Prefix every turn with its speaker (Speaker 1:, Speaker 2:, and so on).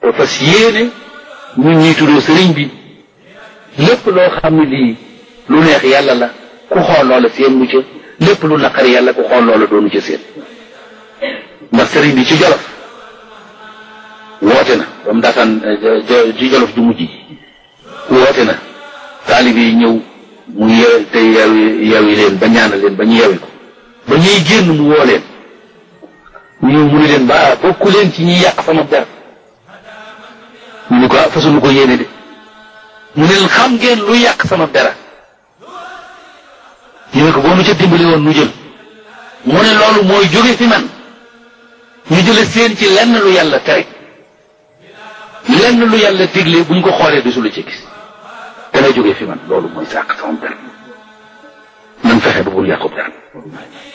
Speaker 1: te fas yéene ñun ñuy tuddoo sëriñ bi lépp loo xam ne lii lu neex yàlla la ku xool loola seen mu ca lépp lu naqari yàlla ku xool loola doonu ca seen ndax sëriñ bi ci jolof woote na ba mu daataan ci jolof ju mujj woote na taalib yi ñëw mu yew te yewi yewi leen ba ñaanal leen ba ñu yewi ko ba ñuy génn mu woo leen ñu mu ne leen ba bokku leen ci ñi yàq sama der ñu ne ko ah fasunu ko yéene de mu ne leen xam ngeen lu yàq sama dara ñu ne ko boo nu ca dimbali woon nu jël mu ne loolu mooy jóge fi man ñu jële seen ci lenn lu yàlla tere lenn lu yàlla digle buñ ko xoolee du su la ci gis dana jóge fi man loolu mooy sàq sama dara nan fexe ba bul yàqub dara